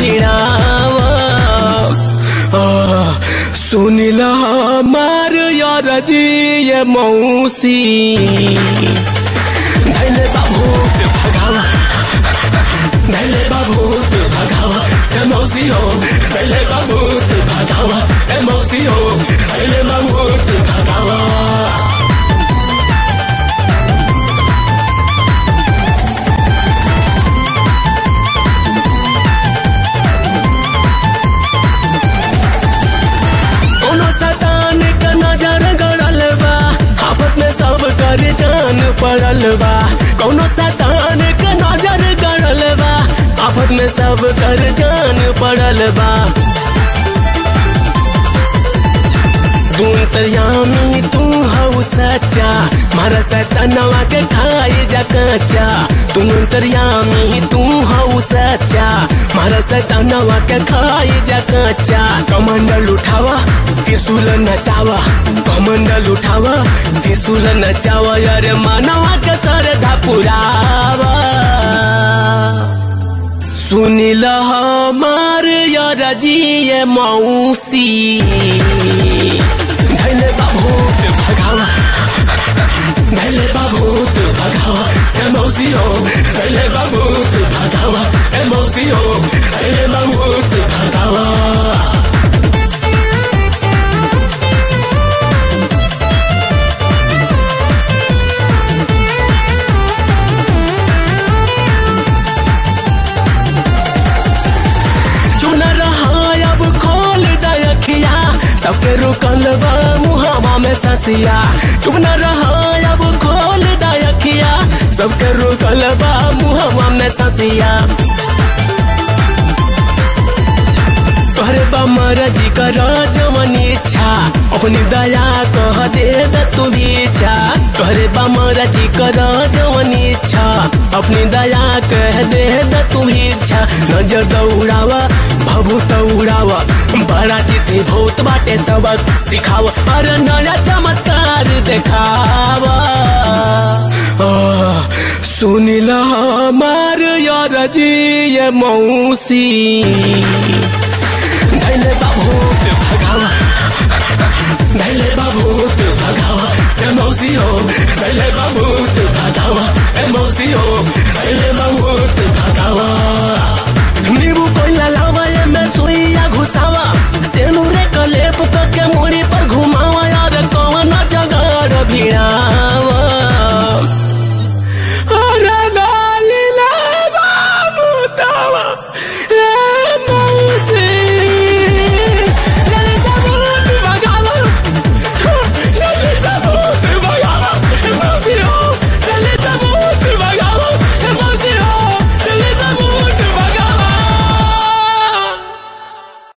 भिड़ावा आ, सुनिला हमार यार जी ये मौसी धैले बाबूत भगावा धैले बाबूत भगावा ए मौसी हो धैले बाबूत भगावा ए मौसी हो धैले बाबूत भगावा कोनो सतान का नजर गड़ल बा आफत में सब कर जान पड़ल बा कोनो सतान का नजर गड़ल बा आफत में सब कर जान पड़ल बा तू तयामी तू हऊ सच्चा मारा सतनवा के खाई जा कच्चा तू तरियामी तू हऊ सच्चा मारा सतनवा के खाई जा कच्चा कमंडल उठावा त्रिशूल नचावा कमंडल उठावा त्रिशूल नचावा यार मानवा के सरधा पुरावा सुनिल हमार यार जी ये मौसी धैले बाबूत भगावा धैले बाबूत भगावा ए मौसी हो धैले बाबूत भगावा ए मौसी हो धैले बाबूत भगावा चुन रहा अब खोल दयखिया सबके रुकल बा मुहावा में ससिया चुप न रहा अब खोल दयखिया सबके रुकल बा मुहावा में ससिया तोहरे बा मरजी कर जवन इच्छा अपनी दया कह दे द तू भी इच्छा तोहरे बा मरजी कर जवन इच्छा अपनी दया कह दे द तू भी इच्छा नजर दौड़ावा भभूत उड़ावा बड़ा चिति भूत बाटे सबक सिखावा अरे नया चमत्कार देखावा आ, सुनिला हमार यार जी ये मौसी धैले बाबूत भगावा धैले बाबूत भगावा ए मौसी हो धैले बाबूत भगावा ए मौसी हो